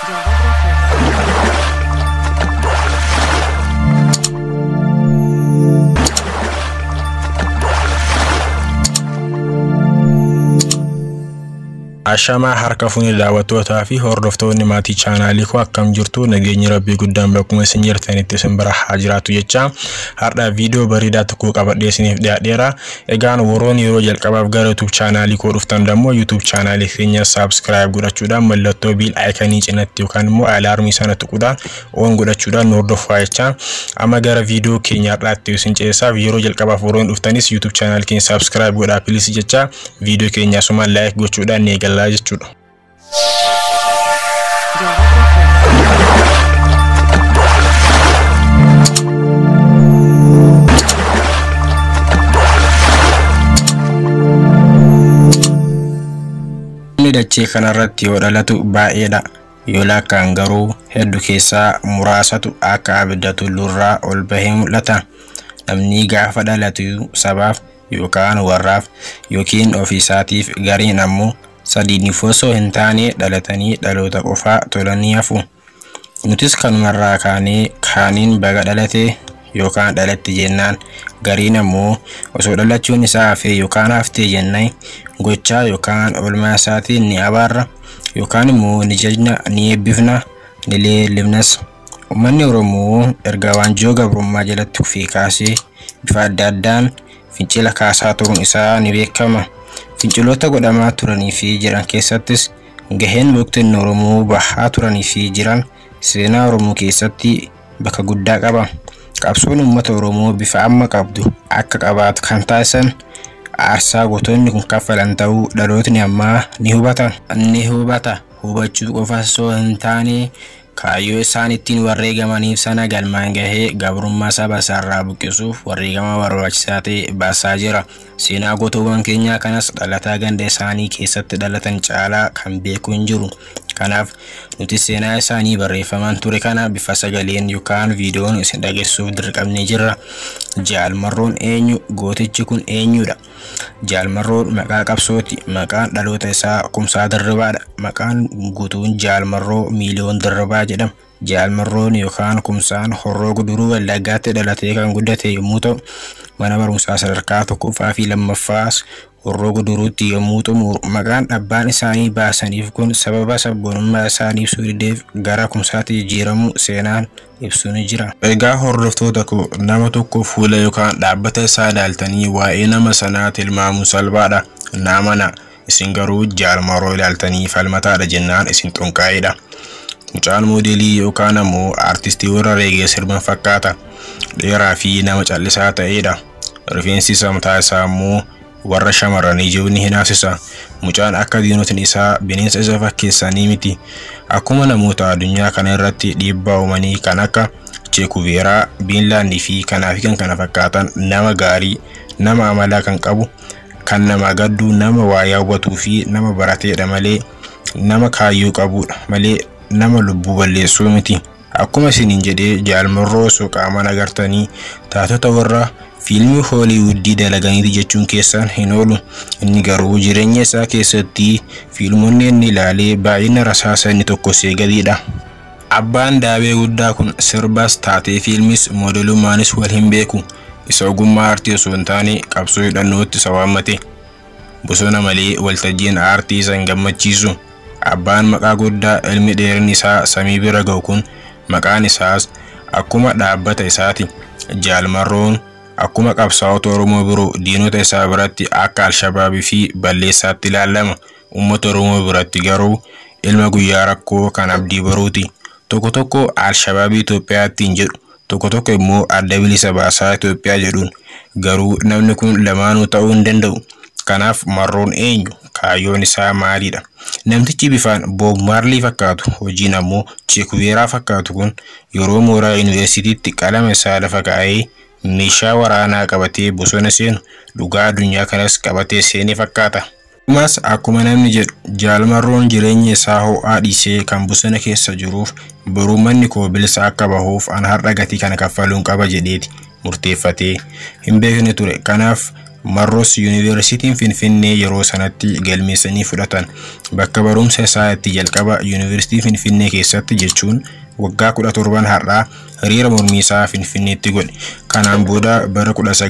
Ashamaa harka fuuni daawwattootaa fi hordoftoonni maatii chaanaalii koo akkam jirtu nageenyi rabbii guddaan bakkuma isin jirtanitti isin bira haa jiraatu jecha har'a viidiyoo bareedaa tokko qabadhee isiniif dhiyaadheera. Egaan warroon yeroo jalqabaaf gara YouTube chaanaalii koo dhuftan dammoo YouTube chaanaalii keenya subscribe godhachuudhaan mallattoo biil aayikanii cinatti yookaan immoo alaarmii sana tuquudhaan oon godhachuudhaan nu hordofaa jecha amma gara viidiyoo keenya har'aatti isin ceessaaf yeroo jalqabaaf warroon dhuftanis YouTube chaanaalii keenya subscribe godhaa pilis jecha viidiyoo keenya asumaan laayik gochuudhaan ni eegallaa jechuudha. Namni dachee kanarratti yoo dhalatu baay'eedha. Yoo lakkaan garuu hedduu keessaa muraasatu akka abidda tulluurraa ol bahee mul'ata. Namni gaafa dhalatu sabaaf yookaan warraaf yookiin ofiisaatiif gariin ammoo sadiiniif osoo hin taane dhalatanii dhaloota qofaa tolanii hafu. Nutis kanumarraa kaanee kaaniin baga dhalate yookaan dhalatte jennaan gariin ammoo osoo dhalachuun isaa hafee yookaan haftee jennaan gochaa yookaan oolmaa isaatiin ni abaarra yookaan immoo ni jajna ni eebbifna ni leellifnas. Uummanni Oromoo erga waanjoo gabrummaa jalatti kufee kaasee bifa adda addaan fincila kaasaa turuun isaa ni beekama. Finciloota godhamaa turanii fi jiran keessattis gaheen beektonni Oromoo bahaa turanii fi jiran seenaa Oromoo keessatti bakka guddaa qaba. Qabsoon uummata Oromoo bifa amma qabdu akka qabaatu kan taasisan aarsaa gootonni kun kaffalan ta'uu dhalootni ammaa ni hubata. Ni hubata. Hubachuu qofa osoo hin taane kaayyoo isaan ittiin wareegamaniif sana galmaan gahee gabrummaa saba isaarraa buqqisuuf wareegama barbaachisaa ta'e baasaa jira. Seenaa gootowwan keenyaa kanas dhalataa ganda isaanii keessatti dhalatan caalaa kan beeku hin jiru. Kanaaf nuti seenaa isaanii barreeffaman ture kana bifa sagaleen yookaan viidiyoon isin dhageessuuf dirqamnee jirra. Jaalmarroon eenyu? Gootichi kun eenyudha? Jaalmarroon maqaa qabsooti. Maqaan dhaloota isaa Kumsaa Dirribaadha. Maqaan guutuun Jaalmarroo Miiliyoon Dirribaa jedhama. Jaalmarroon yookaan Kumsaan Horroo Guduruu Wallaggaatti dhalatee kan guddate yommuu ta'u, mana barumsaa sadarkaa tokkoffaa fi lammaffaas Horroo Guduruutti yommuu xumuru maqaan abbaan isaanii baasaniif kun sababa sabboonummaa isaanii ibsuu dideef gara kumsaatti jijjiiramu seenaan ibsuu ni jira. Egaa hordoftoota koo nama tokko fuula yookaan dhaabbata isaa ilaaltanii waa'ee nama sanaa tilmaamuun salphaadha. Namana isin garuu jaalmarroo ilaaltanii falmataadha jennaan isin xunqaa'edha. Mucaan moodelii yookaan ammoo aartistii warra reegee sirban fakkaata. Dheeraa fi nama callisaa ta'edha. Rifeensi isaa mataa isaa immoo warra shamarranii jiru ni hinaafsisa. Mucaan akka diinotni isaa bineensa isa fakkeessanii miti. Akkuma namoota addunyaa kana irratti dhiibbaa uumanii kan akka Cheekuveeraa, Biinlaandii fi kanaa fi kan kana fakkaatan nama gaarii, nama amalaa kan qabu, kan nama gadduu, nama waa yaawwatuu fi nama barateedha malee nama kaayyoo qabudha malee nama lubbuu balleessuu miti. Akkuma isiniin jedhee jaalmarroo osoo qaamaan agartanii taatota warra fiilmii hooliwuddii dalaganiiti jechuun keessaan hin oolu. Inni garuu jireenya isaa keessatti fiilmonni inni ilaalee baay'ina rasaasa inni tokko seegadiidha. Abbaan daabee guddaa kun sirbas taatee fiilmis moodelummaanis wal hin beeku. Isa ogummaa aartii osoo hin taane qabsoo hidhannootti isa waammate. Bosona malee waltajjiin aartii isa hin gammachiisu. Abbaan maqaa guddaa ilmi dheerinni isaa samii bira ga'u kun maqaan isaas akkuma dhaabbata isaati. Jaalmarroon akkuma qabsaa'ota Oromoo biroo diinota isaa biratti akka Alshabaabii fi balleessaatti ilaalama. Uummata Oromoo biratti garuu ilma guyyaa rakkoo kan abdii baruuti. Tokko tokko Alshabaabii Itoophiyaatti hin jedhu. Tokko tokko immoo adda bilisa baasaa Itoophiyaa jedhuun. Garuu namni kun lamaanuu ta'uu hin danda'u. Kanaaf marroon eenyu? Kaayyoon isaa maalidha? Namtichi bifaan Boob Maarlii fakkaatu hojiin ammoo Cheekuveeraa fakkaatu kun yeroo mooraa yuunivarsiitiitti qalama isaa lafa kaa'ee meeshaa waraanaa qabatee bosona seenu dhugaa addunyaa kanas qabatee seenee fakkaata. Dhumas akkuma namni jedhu jaalmarroon jireenya isaa ho'aa dhiisee kan bosona keessa jiruuf boruu manni koo bilisa akka bahuuf an har'a gatii kana kaffaluun qaba jedheeti murteeffatee hin beekne ture. Kanaaf Marroos Yuunivarsiitiin Finfinnee yeroo sanatti galmeessanii fudhatan. Bakka barumsa isaa itti jalqaba Yuunivarsiitii Finfinnee keessatti jechuun waggaa 17 har'aa hiriira mormii isaa Finfinneetti godhe. Kanaan booda bara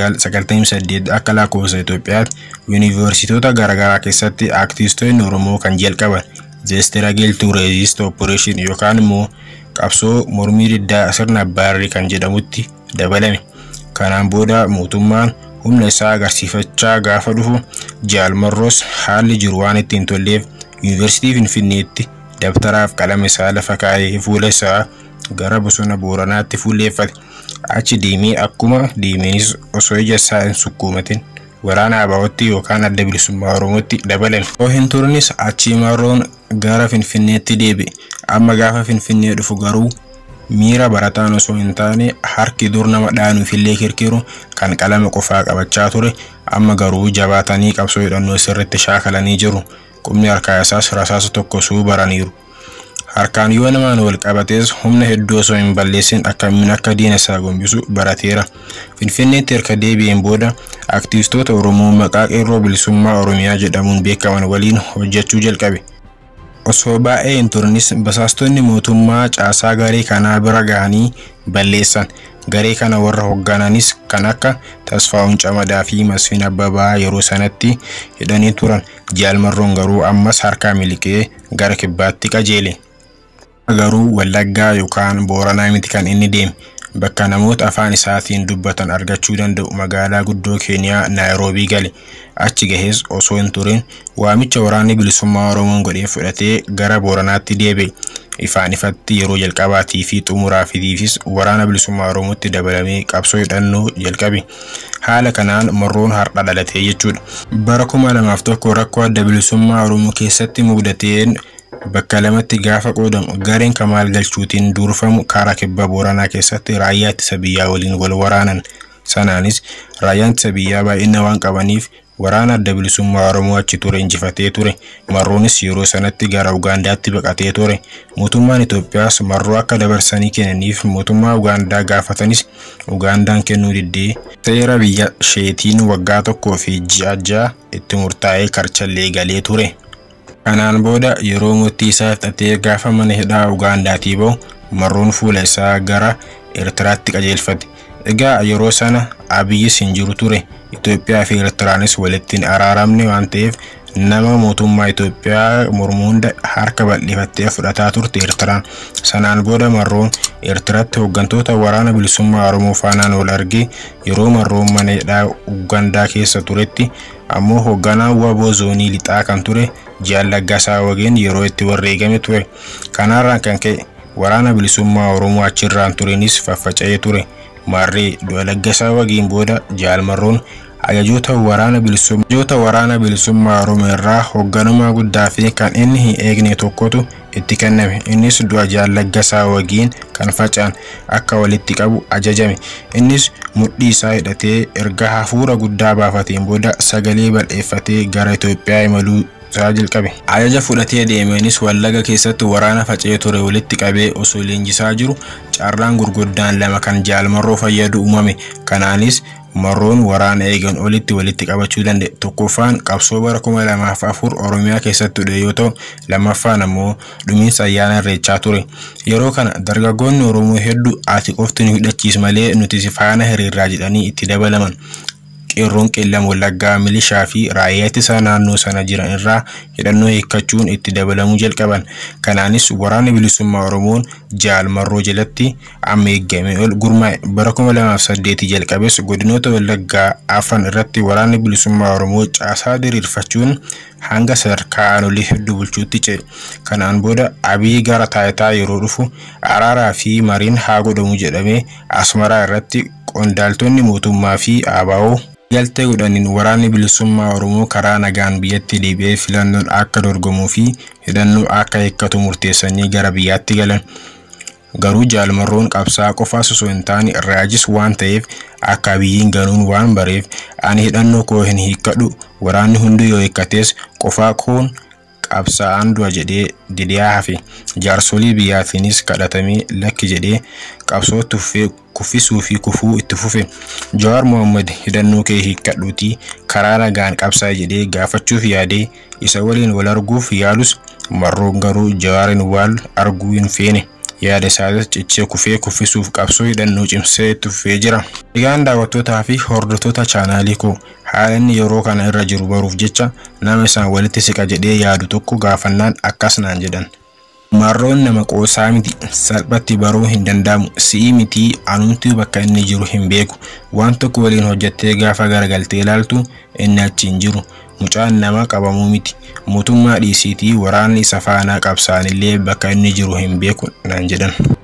1998 akka lakkoofsa Itoophiyaatti yuunivarsiitota garaagaraa keessatti aktivistoonni Oromoo kan jalqaban The Struggle to Resist Operation yookaan immoo qabsoo mormii diddaa sirna Abbaarrii kan jedhamutti dabalame. Kanaan booda mootummaan humna isaa agarsiifachaa gaafa dhufu Jaal Marroos haalli jiru waan ittiin tolleef yuunivarsiitii Finfinneetti dabtaraaf qalama isaa lafa kaa'ee fuula isaa gara bosona Booranaatti fuulleeffate. Achi deemee akkuma deemeenis osoo ija isaa hin sukkuumatin waraana Abaawootti yookaan adda bilisummaa Oromootti dabalame. Osoo hin turnis achii Marroon gara Finfinneetti deebi'e. Amma gaafa Finfinnee dhufu garuu miira barataan osoo hin taane harki dur nama dhaanuufillee kirkiru kan qalama qofaa qabachaa ture amma garuu jabaatanii qabsoo hidhannoo sirriitti shaakalanii jiru qubni harkaa isaas rasaasa tokko suu baraniiru. Harkaan yoo namaan wal qabatees humna hedduu osoo hin balleessin akkamiin akka diina isaa gombisu barateera. Finfinneetti erga deebi'een booda aktivistoota Oromoo maqaa qeerroo bilisummaa Oromiyaa jedhamuun beekaman waliin hojjechuu jalqabe. osoo baay'ee hin turnis basaastonni mootummaa caasaa garee kanaa bira gahanii balleessan. Garee kana warra hooggananis kan akka Tasfaa'uun Camadaa fi Masfiin Abbabaa yeroo sanatti hidhanii turan. Jaal Marroon garuu ammas harkaa miliqee gara kibbaatti qajeele. Garuu Wallaggaa yookaan Booranaa miti kan inni deeme. Bakka namoota afaan isaatiin dubbatan argachuu danda'u magaalaa guddoo Keeniyaa Naayiroobii gale. Achi gahees osoo hin turin waamicha waraanni bilisummaa Oromoon godhee fudhatee gara Booranaatti deebi'e. Ifaan ifatti yeroo jalqabaatii fi xumuraafitiifis waraana bilisummaa Oromootti dabalamee qabsoo hidhannoo jalqabe. Haala kanaan Marroon har'a dhalatee jechuudha. Bara kuma lamaaf tokko rakkoo adda bilisummaa Oromoo keessatti mudateen bakka lamatti gaafa qoodamu gareen kamaal galchuutiin durfamu karaa kibba booranaa keessatti raayyaa ittisa biyyaa waliin wal waraanan sanaanis raayyaan ittisa biyyaa baay'ina waan qabaniif waraana adda bilisummaa oromoo achi ture injifatee ture marroonis yeroo sanatti gara ugaandaatti baqatee ture mootummaan itoophiyaas marroo akka dabarsanii kennaniif mootummaa ugaandaa gaafatanis ugaandaan kennuu diddee seera biyya isheetiin waggaa tokkoo fi ji'a ja'a itti murtaa'ee karchallee galee ture. Kanaan booda yeroo murtii isaa fixatee gaafa mana hidhaa Ugaandaatii bahu marroon fuula isaa gara Eertiraatti qajeelfate. Egaa yeroo sana Abiyyis hin jiru ture. Itoophiyaa fi Eertiraanis walitti hin araaramne waan ta'eef nama mootummaa Itoophiyaa mormu hunda harka bal'ifattee fudhataa turte Eertiraan. Sanaan booda marroon Eertiraatti hooggantoota waraana bilisummaa Oromoo faanaan wal argee yeroo marroon mana hidhaa Ugaandaa keessa turetti ammoo hoogganaa waboo zoonii lixaa kan ture Jaal Laggasaa Wageen yeroo itti wareegame ture. Kanarraan kan ka'e waraana bilisummaa Oromoo achirraan turenis faffaca'ee ture. Maarree du'a Laggasaa Wageen booda Jaal Marroon ajajoota waraana bilisummaa waraana bilisummaa Oromoo irraa hoogganummaa guddaa fi kan inni hin eegne tokkotu itti kenname. Innis du'a Jaal Laggasaa Wageen kan facaan akka walitti qabu ajajame. Innis mudhii isaa hidhatee erga hafuura guddaa baafateen booda sagalee bal'eeffatee gara Itoophiyaa imaluu isaa jalqabe. Ajaja fudhatee deemeenis wallaga keessatti waraana faca'ee ture walitti qabee osoo leenjisaa jiru carraan gurguddaan lama kan jaalmarroo fayyadu uumame. Kanaanis marroon waraana eegan olitti walitti qabachuu danda'e. Tokkoffaan qabsoo bara kuma lamaaf afur Oromiyaa keessatti dhufe yoo ta'u lammaffaan ammoo dhumiinsa ayyaana irreechaa ture. Yeroo kana dargaggoonni Oromoo hedduu ati qofti nu hidhachiis malee nuti si faana hiriirraa jedhanii itti dabalaman. qeerroon qeellam wallaggaa milishaa fi raayyaa ittisa naannoo sana jiran irraa hidhannoo hiikkachuun itti dabalamuu jalqaban. Kanaanis waraanni bilisummaa Oromoon jaal marroo jalatti amma eeggame ol gurmaa'e. Bara kuma lamaaf saddeeti jalqabes godinoota wallaggaa afran irratti waraanni bilisummaa Oromoo caasaa diriirfachuun hanga sadarkaa aanolee hedduu bulchuutti ce'e. Kanaan booda Abiy gara taayitaa yeroo dhufu araaraa fi mariin haa godhamu jedhamee Asmaraa irratti qondaaltonni mootummaa fi ABO galtee godhaniin waraanni bilisummaa Oromoo karaa nagaan biyyatti deebi'ee filannoon akka dorgomuu fi hidhannoo akka hiikkatu murteessanii gara biyyaatti galan. Garuu jaalmarroon qabsaa qofaas osoo hin taane raajis waan ta'eef akka Abiyyiin ganuun waan bareef ani hidhannoo koo hin hiikkadhu waraanni hundi yoo hiikkates qofaa koon qabsaa'aan du'a jedhee didiyaa hafe jaarsolii biyyaatiinis kadhatamee lakki jedhee qabsoo tuffee kuffisuu fi kufuu itti fufe Jawaar Mohaammed hidhannoo kee hiikkadhuutii karaa nagaan qabsaa jedhee gaafachuuf yaadee isa waliin wal arguuf yaalus marroon garuu Jawaarin wal arguu hin feene. yaada isaatis cichee kufee kuffisuuf qabsoo hidhannoo cimsee itti fufee jira. Egaan daawwattootaa fi hordoftoota chaanaalii koo haala inni yeroo kana irra jiru baruuf jecha nama isaan walitti siqa jedhee yaadu tokko gaafannaan akkas naan jedhan. Marroon nama qoosaa miti salphatti baruu hin danda'amu si'i mitii anumtuu bakka inni jiru hin beeku waan tokko waliin hojjettee gaafa garagaltee ilaaltu inni achi hin jiru mucaan nama qabamuu miti mootummaa dhiisiitii waraanni isa faanaa qabsaanillee bakka inni jiru hin beeku naan jedhan.